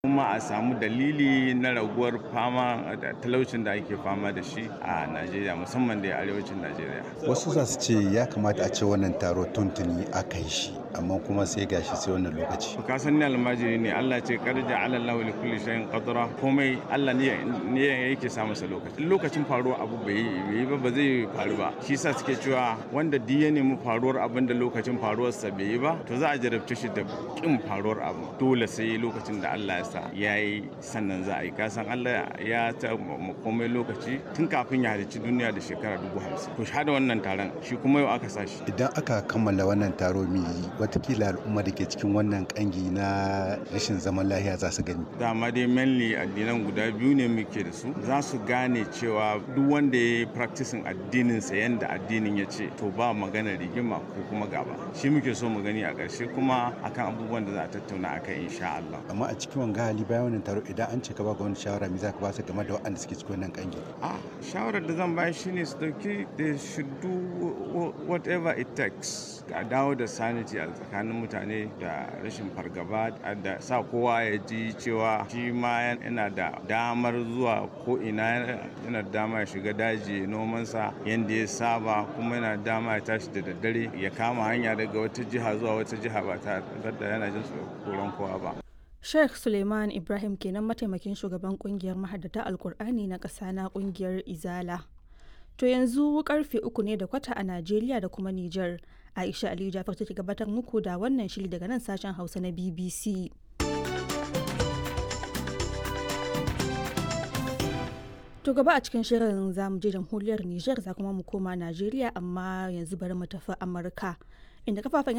kuma a samu dalili na raguwar fama da talaucin da ake fama da shi a najeriya musamman da arewacin najeriya wasu za su ce ya kamata a ce wannan taro tuntuni aka yi shi amma kuma sai gashi sai wannan lokaci ka san ni almajiri ne Allah ce karja ala Allah li kulli shay'in qadra komai Allah ne ne yake sa masa lokaci lokacin faruwar abu bai yi ba ba zai faru ba shi yasa suke cewa wanda duk ya nemi faruwar abin da lokacin faruwar sa bai yi ba to za a jarabce shi da kin faruwar abu dole sai lokacin da Allah ya sa yayi sannan za a yi ka san Allah ya ta komai lokaci tun kafin ya halicci duniya da shekara dubu hamsin to shahada wannan taron shi kuma yau aka sa shi idan aka kammala wannan taro mai watakila al'umma da ke cikin wannan kangi na rashin zaman lahiya za su gani dama dai mainly addinan guda biyu ne muke da su za su gane cewa duk wanda ya yi practicing addininsa yadda addinin ya ce to ba magana rigima ko kuma gaba shi muke so mu gani a ƙarshe kuma akan abubuwan da za a tattauna akan insha Allah amma a cikin wanga hali bayan wannan taro idan an ce ka ba wani shawara me za ka ba su game da waɗanda suke cikin wannan kangi a shawarar da zan bayar shine su dauki they should do whatever it takes a dawo da sanity a tsakanin mutane da rashin fargaba da sa kowa ya ji cewa shi ma yana da damar zuwa ko ina yana da dama ya shiga daji nomansa yadda ya saba kuma yana da dama ya tashi da daddare ya kama hanya daga wata jiha zuwa wata jiha ba tare da yana jin tsoron kowa ba Sheikh Suleiman Ibrahim kenan mataimakin shugaban kungiyar mahaddata Alkur'ani na ƙasa na kungiyar Izala. To yanzu karfe uku ne da kwata a Najeriya da kuma Nijar. Aisha Aliyu Jafar take gabatar muku da wannan shiri daga nan sashen Hausa na BBC. To gaba a cikin shirin za mu je jamhuriyar Nijar za kuma mu koma Najeriya amma yanzu bari mu tafi Amurka. Inda kafafen